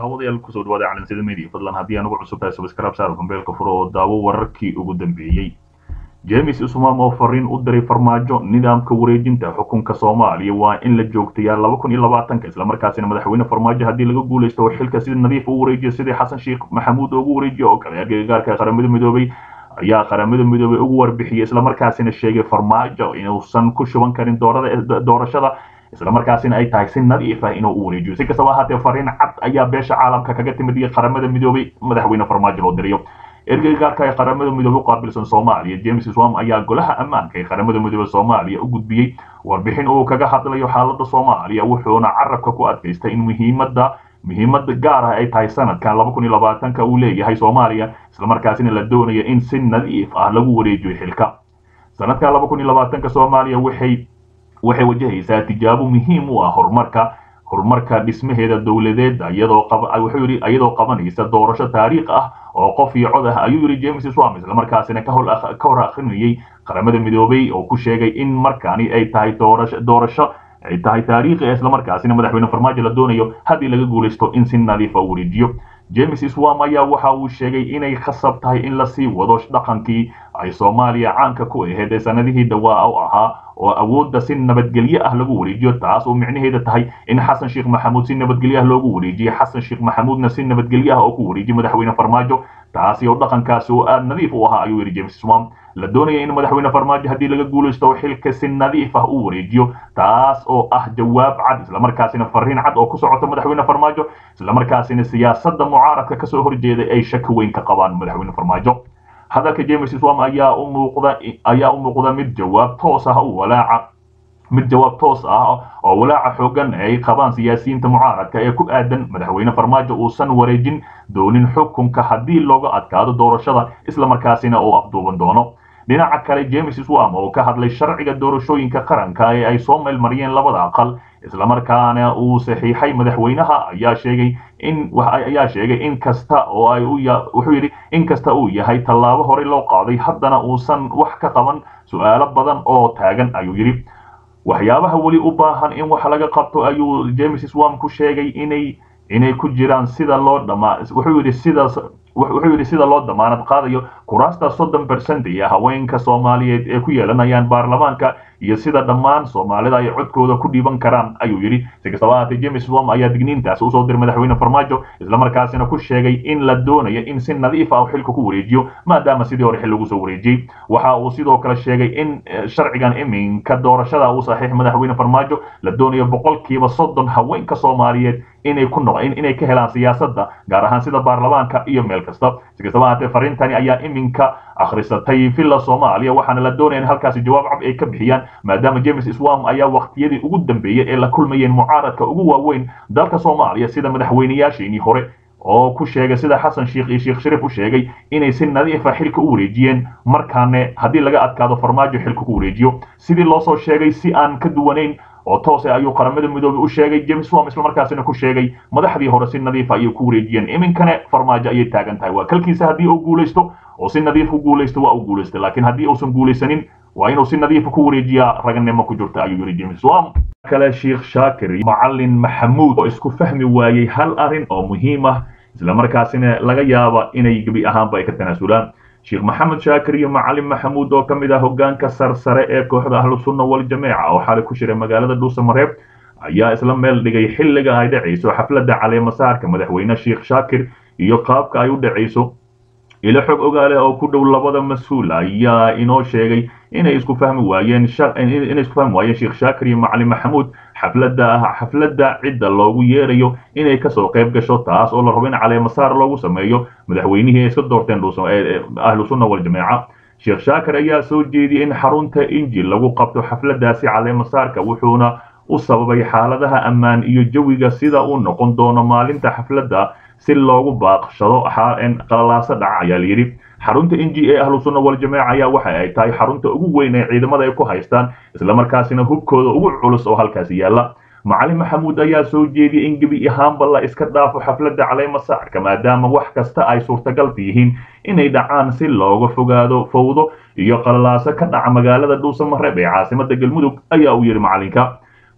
daawadayaal kusoo dhawaada calansida media fadlan haddii aan ugu cusub tahay subscribe saar kumbeelka furo oo daawo wararkii ugu dambeeyey james ismaam oo fariin u diray farmaajo nidaamka wareejinta xukunka soomaaliya waa in la joogtayaa laba kun iyo labaatanka islamarkaasina madaxweyne farmaajo haddii laga guulaysto oo xilka sida nadiif u wareejiyo sidii xasan sheekh maxamuud ugu wareejiyo oo kale agagaarka qaramada midoobay ayaa qaramada midoobay ugu warbixiyey islamarkaasina sheegay farmaajo inuusan ku shuban karin doorashada islamarkaasina ay tahay si nadiif ah inuu u wareejiyo si kastaba ahaatee fariin cad ayaa beesha caalamka kaga timid iyo qaramada midoobay madaxweyne farmaajo loo dirayo ergeyga gaarka ee qaramada midoobey u qaabilsan soomaaliya james swam ayaa golaha ammaanka ee qaramada midoobey soomaaliya u gudbiyey warbixin uu kaga hadlayo xaalada soomaaliya wuxuuna carabka ku adkaystay in muhiimada muhiimada gaar ah ay tahay sanadkan laba kun iyo labaatanka uu leeyahay soomaaliya islamarkaasina la doonayo in si nadiif ah lagu wareejiyo xilka sanadkan laba kun iyo labaatanka soomaaliya waxay waxay wajahaysaa tijaabo muhiim u ah horumarka horumarka dhismaheeda dowladeed iyadoo wuxuu yidhi iyadoo qabanaysa doorasho taariikh ah oo qof iyo cod ah ayuu yidhi james swam islamarkaasina ka hor akhrinayay qaramada midoobay oo ku sheegay in markaani ay tahay doorasho ay tahay taariikhi islamarkaasina madaxweyne farmaajo la doonayo haddii laga guulaysto in si nadiifa u wareejiyo james swam ayaa waxa uu sheegay inay khasab tahay in lasii wado dhaqankii ay soomaaliya caanka ku ahayd ee sanadihii dhawaa u ahaa oo awoodda si nabadgelyo ah lagu wareejiyo taas oo micnaheeda tahay in xasan sheekh maxamuud si nabadgelyo ah loogu wareejiye xasan sheekh maxamuudna si nabadgelyo ah oo ku wareejiye madaxweyne farmaajo taasi oo dhaqankaasi oo aad nadiif u ahaa ayuu yidhi james swam la doonaya in madaxweyne farmaajo haddii laga guulaysto oo xilka si nadiif ah u wareejiyo taas oo ah jawaab cad islamarkaasina fariin cad oo ku socota madaxweyne farmaajo islamarkaasina siyaasadda mucaaradka kasoo horjeeda ay shaki weyn ka qabaan madaxweyne farmaajo hadalka james swam ayaa u muuqda ayaa u muuqda mid jawaab toos ah u walaaca mid jawaab toos ah oo walaaca xoogan ay qabaan siyaasiyiinta mucaaradka ee ku aadan madaxweyne farmaajo uusan wareejin doonin xukunka haddii looga adkaado doorashada islamarkaasina uu afduuban doono dhinaca kale james swam oo ka hadlay sharciga doorashooyinka qaranka ee ay soo meelmariyeen labada aqal islamarkaana uu saxiixay madaxweynaha ayaa sheegay in ayaa sheegay in kasta oo ay wuxuu yidhi in kasta uu yahay tallaabo horey loo qaaday haddana uusan wax ka qaban su-aalo badan oo taagan ayuu yidhi waxyaabaha weli u baahan in wax laga qabto ayuu james swam ku sheegay inay inay ku jiraan sida loo dhamaa wuxuu yidhi sidaas wuxuu yidhi sida loo damaanad qaadayo kuraasta soddon bercent iyo haweenka soomaaliyeed ee ku yeelanayaan baarlamaanka iyo sida dhammaan soomaalida ay codkooda ku dhiiban karaan ayuu yidhi si kastaba ahaatee james swam ayaa digniintaas usoo diray madaxweyne farmaajo islamarkaasina ku sheegay in la doonayo in si nadiif ah xilka ku wareejiyo maadaama sidii hore xil lagu soo wareejiyey waxa uu sidoo kale sheegay in sharcigan iminka doorashada uu saxiix madaxweyne farmaajo la doonayo boqolkiiba soddon haweenka soomaaliyeed inay ku noq inay ka helaan siyaasadda gaar ahaan sida baarlamaanka iyo meel kasta si kastaba ahaatee fariintani ayaa iminka akhrisatay villa soomaaliya waxaana la doonaya in halkaasi jawaab cab ay ka bixiyaan maadaama james swam ayaa waqtiyadii ugu dambeeyey ee la kulmayeen mucaaradka ugu waaweyn dalka soomaaliya sida madaxweynayaasheenii hore oo ku sheegay sida xasan sheekh iyo sheekh shariif u sheegay inay si nadiifa xilka u wareejiyeen markaane haddii laga adkaado farmaajo xilka ku wareejiyo sidii loosoo sheegay si aan ka duwanayn oo toose ayuu qaramada midoobey u sheegay james wam islamarkaasina ku sheegay madaxdii hore si nadiifa ayay ku wareejiyeen iminkane farmaajo ayay taagan tahay waa kalkiisa haddii uu guulaysto oo si nadiif u guulaysto waa uu guulaystay laakiin haddii uusan guulaysanin waa inuu si nadiifa ku wareejiyaa raganimo ku jirta ayuu yidhi james wam kale sheekh shaakir macalin maxamuud oo isku fahmi waayey hal arrin oo muhiim ah islamarkaasina laga yaaba inay gebi ahaanba ay ka tanaasulaan sheekh maxamed shaakir iyo macalin maxamuud oo ka mid ah hoggaanka sarsare ee kooxda ahlu sunna waljamaaca oo xalay ku shiray magaalada dhuusamareeb ayaa isla meel dhigay xilliga ay dhacayso xafladda caleemasaarka madaxweyne sheekh shaakir iyo qaabka ay u dhacayso ilo xog ogaale oo ku dhow labada mas-uul ayaa inoo sheegay inay isku fahmi waayeen inay isku fahmi waayeen sheekh shaakir iyo macalin maxamuud xafladda xafladda cidda loogu yeerayo inay kasoo qayb gasho taas oo la rabo in caleemasaar loogu sameeyo madaxweynihii ay iska doorteen ahlu sunna waljamaaca sheekh shaakir ayaa soo jeediyey in xarunta injil lagu qabto xafladdaasi caleemasaarka wuxuuna u sababay xaaladaha ammaan iyo jawiga sida uu noqon doono maalinta xafladda si loogu baaqshado qalalaasa dhaca ayaa layidhi xarunta n g ee ahlu sunna waljamaaca ayaa waxa ay tahay xarunta ugu weyn ee ciidamada ay ku haystaan islamarkaasina hubkooda ugu culus oo halkaasi yaalla macalin maxamuud ayaa soo jeediyey in gebi ahaanba la iska dhaafo xafladda caleemasaarka maadaama wax kasta ay suurtagal yihiin inay dhacaan si looga fogaado fowdo iyo qalalaaso ka dhaca magaalada dhuusamareeb ee caasimada galmudug ayaa uu yidhi macalinka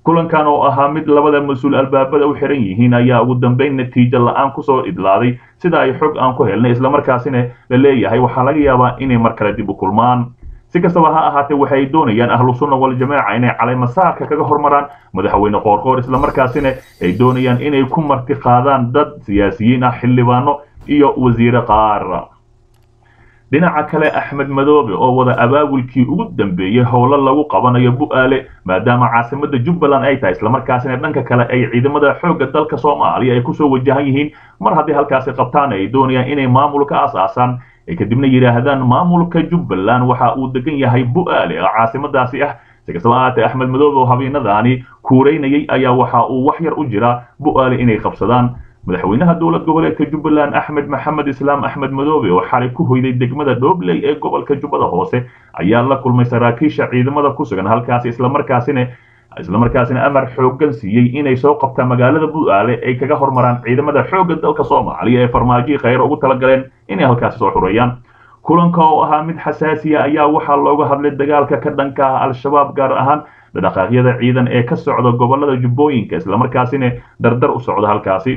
kulankan oo ahaa mid labada mas-uul albaabada u xiran yihiin ayaa ugu dambeyn natiijo la-aan kusoo idlaaday sida ay xog aan ku helnay islamarkaasina la leeyahay waxaa laga yaabaa inay mar kale dib u kulmaan si kastaba ha ahaatee waxay doonayaan ahlu sunna waljamaaca inay caleymasaarka kaga hormaraan madaxweyne qoorqoor islamarkaasina ay doonayaan inay ku marti qaadaan dad siyaasiyiin ah xildhibaano iyo wasiire qaar dhinaca kale axmed madoobe oo wada abaabulkii ugu dambeeyey howlo lagu qabanayo bu-aale maadaama caasimada jubbaland ay tahay islamarkaasina dhanka kale ay ciidamada xoogga dalka soomaaliya ay kusoo wajahan yihiin mar haddii halkaasi qabtaan ay doonayaan inay maamul ka aas-aasaan ay kadibna yidhaahdaan maamulka jubbaland waxa uu degan yahay bu-aale oo caasimadaasi ah si kastaba ahaatee axmed madoobe oo habeenadaani kuuraynayay ayaa waxa uu wax yar u jiraa bu-aale inay qabsadaan madaxweynaha dowlad goboleedka jubbaland axmed maxamed islaam axmed madoobe oo xalay ku hoyday degmada dhobley ee gobolka jubbada hoose ayaa la kulmay saraakiisha ciidamada ku sugan halkaasi islamarkaasina islamarkaasina amar xooggan siiyey inay soo qabtaan magaalada bu-aale ay kaga hormaraan ciidamada xoogga dalka soomaaliya ee farmaajihii khayr ugu talagaleen inay halkaasi soo xureeyaan kulanka oo ahaa mid xasaasiya ayaa waxaa looga hadlay dagaalka ka dhanka ah al-shabaab gaar ahaan dhaqaaqyada ciidan ee ka socda gobolada jubbooyinka islamarkaasina dardar u socda halkaasi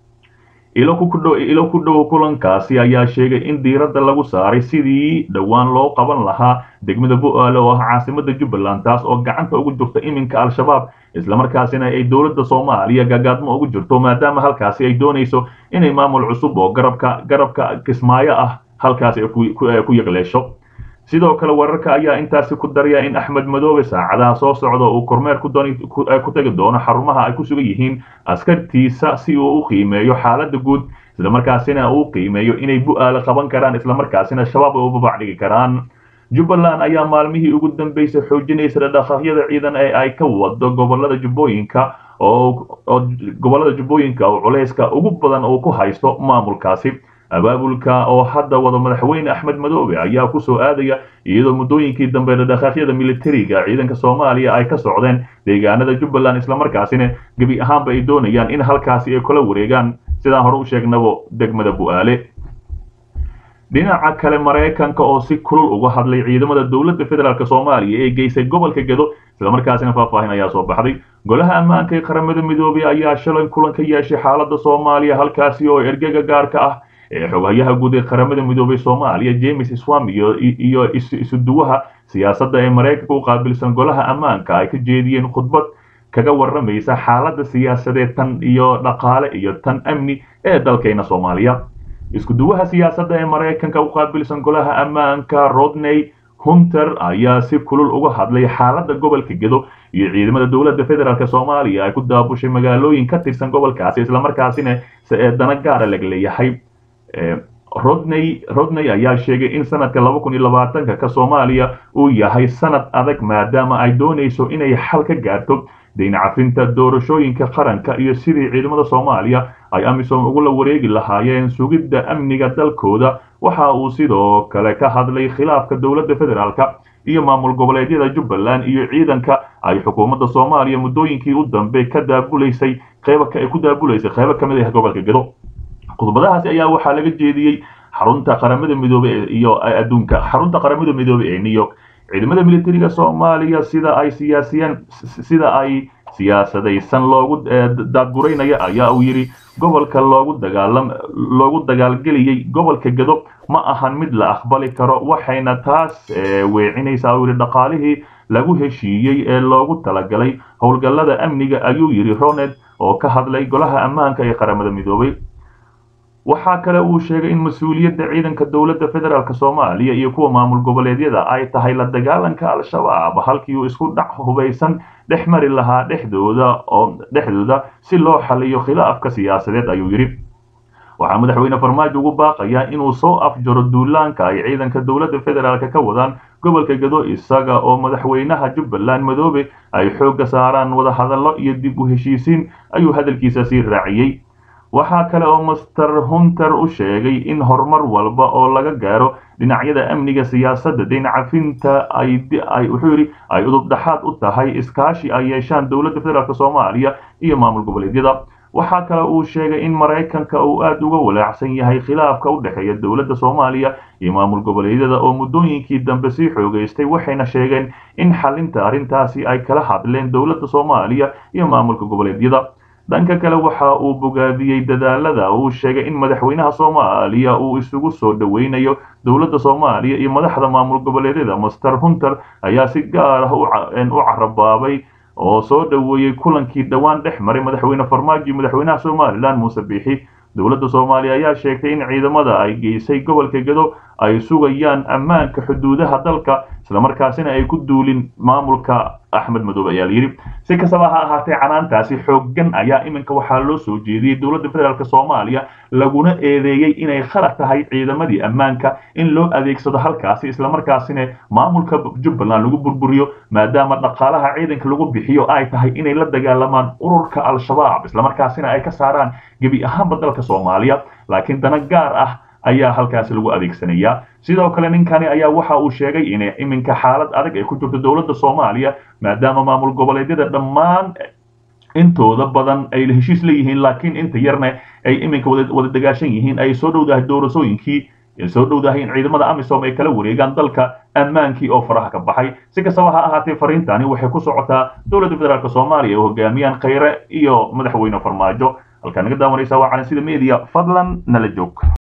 ilo ku dhow kulankaasi ayaa sheegay in diiradda lagu saaray sidii dhowaan loo qaban lahaa degmada bu-aale oo ah caasimada jubbaland taas oo gacanta ugu jirta iminka al-shabaab islamarkaasina ay dowladda soomaaliya gagaadmo ugu jirto maadaama halkaasi ay doonayso inay maamul cusub oo garabka garabka kismaayo ah halkaasi ku yaqleesho sidoo kale wararka ayaa intaasi ku daraya in axmed madoobe saacadaha soo socda uu kormeer ku tegi doono xarumaha ay ku sugan yihiin askartiisa si uu u qiimeeyo xaaladda guud islamarkaasina uu qiimeeyo inay bu-aale qaban karaan islamarkaasina shabaab ay u babacdhigi karaan jubbaland ayaa maalmihii ugu dambeysay xoojinaysa dhaqaaqyada ciidan ee ay ka wado gobolada jubbooyinka oo gobolada jubbooyinka oo culayska ugu badan uu ku haysto maamulkaasi abaabulka oo hadda wada madaxweyne axmed madoobe ayaa kusoo aadaya iyadoo muddooyinkii dambe dhaqaaqyada militariga ciidanka soomaaliya ay ka socdeen deegaanada jubbaland islamarkaasina gebi ahaanba ay doonayaan in halkaasi ay kula wareegaan sidaan hore u sheegnabo degmada bu-aale dhinaca kale maraykanka oo si kulul uga hadlay ciidamada dowladda federaalk soomaaliya ee geysay gobolka gedo islamarkaasina faahfaahin ayaa soo baxday golaha ammaanka ee qaramada midoobey ayaa shalay kulan ka yeeshay xaalada soomaaliya halkaasi oo ergega gaarka ah ee xoghayaha guud ee qaramada midoobey soomaaliya james swam iyo isuduwaha siyaasadda ee maraykanka u qaabilsan golaha ammaanka ay ka jeediyeen khudbad kaga waramaysa xaaladda siyaasadeed tan iyo dhaqaale iyo tan amni ee dalkayna soomaaliya iskuduwaha siyaasadda ee maraykanka u qaabilsan golaha ammaanka rodney hunter ayaa si kulul uga hadlay xaaladda gobolka gedo iyo ciidamada dowladda federaalk soomaaliya ay ku daabushay magaalooyin ka tirsan gobolkaasi islamarkaasina dana gaara lag leeyahay rodney rodney ayaa sheegay in sanadka laba kun iyo labaatanka ka soomaaliya uu yahay sanad adag maadaama ay doonayso inay xal ka gaarto dayn cafinta doorashooyinka qaranka iyo sidii ciidamada soomaaliya ay amisom ugula wareegi lahaayeen sugidda amniga dalkooda waxa uu sidoo kale ka hadlay khilaafka dowladda federaalk iyo maamul goboleedyada jubbaland iyo ciidanka ay xukuumadda soomaaliya muddooyinkii u dambe ka daabulaysay qeyba ay ku daabulaysay qeybo ka mid ah gobolka gedo khudbadahaasi ayaa waxaa laga jeediyey xarunta qaramada midoobe iyo adduunka xarunta qaramada midoobe ee new york ciidamada militariga soomaaliya sida ay siyaasiyeen sida ay siyaasadaysan loogu daadguraynaya ayaa uu yidhi gobolka loogu dagaalam loogu dagaalgeliyey gobolka gedo ma ahan mid la aqbali karo waxayna taas weecinaysaa uu yidhi dhaqaalihii lagu heshiiyey ee loogu talagalay howlgallada amniga ayuu yidhi roned oo ka hadlay golaha ammaanka ee qaramada midoobay waxaa kale uu sheegay in mas-uuliyadda ciidanka dowladda federaalk soomaaliya iyo kuwa maamul goboleedyada ay tahay la dagaalanka al-shabaab halkii uu isku dhac hubaysan dhex mari lahaa dhexdooda oo dhexdooda si loo xaliyo khilaafka siyaasadeed ayuu yidhi waxaa madaxweyne farmaajo ugu baaqayaa inuu soo afjaro duulaanka ay ciidanka dowladda federaalk ka wadaan gobolka gedo isaga oo madaxweynaha jubbaland madoobe ay xoogga saaraan wadahadallo iyo dib u heshiisiin ayuu hadalkiisa sii raaciyey waxaa kale oo master hunter u sheegay in horumar walba oo laga gaaro dhinacyada amniga siyaasadda dayn cafinta ay wuxuu yidhi ay udub dhaxaad u tahay iskaashi ay yeeshaan dowladda federaalk soomaaliya iyo maamul goboleedyada waxaa kale uu sheegay in maraykanka uu aada uga walaacsan yahay khilaafka u dhexeeya dowladda soomaaliya iyo maamul goboleedyada oo muddooyinkii dambe sii xoogaystay waxayna sheegeen in xalinta arrintaasi ay kala hadleen dowladda soomaaliya iyo maamulka goboleedyada dhanka kale waxa uu bogaadiyey dadaalada uu sheegay in madaxweynaha soomaaliya uu isugu soo dhoweynayo dowladda soomaaliya iyo madaxda maamul goboleedyada master hunter ayaa si gaar ah u carabaabay oo soo dhoweeyey kulankii dhowaan dhex maray madaxweyne farmaajo iyo madaxweynaha somalilan muuse biixi dowladda soomaaliya ayaa sheegtay in ciidamada ay geysay gobolka gedo ay sugayaan ammaanka xuduudaha dalka islamarkaasina ay ku duulin maamulka axmed madoobe ayaa layidhi si kastaba ha ahaatee canaantaasi xooggan ayaa iminka waxaa loo soo jeediyey dowladda federaalk soomaaliya laguna eedeeyey inay khalad tahay ciidamadii ammaanka in loo adeegsado halkaasi islamarkaasina maamulka jubbaland lagu burburiyo maadaama dhaqaalaha ciidanka lagu bixiyo ay tahay inay la dagaalamaan ururka al-shabaab islamarkaasina ay ka saaraan gebi ahaanba dalka soomaaliya laakiin dana gaar ah ayaa halkaasi lagu adeegsanayaa sidoo kale ninkani ayaa waxa uu sheegay in iminka xaalad adag ay ku jirto dowladda soomaaliya maadaama maamul goboleedyada dhammaan intooda badan ay heshiis leeyihiin laakiin inta yarna ay iminka wada dagaashan yihiin ay soo dhowdahay doorasooyinkii soo dhowdahay in ciidamada amisom ay kala wareegaan dalka ammaankii oo faraha ka baxay si kastaba ha ahaatee fariintani waxay ku socotaa dowladda federaalk soomaaliya oo hogaamiyaan khayre iyo madaxweyne farmaajo halkaa naga daawanaysa waa calan sida media fadlan nala joog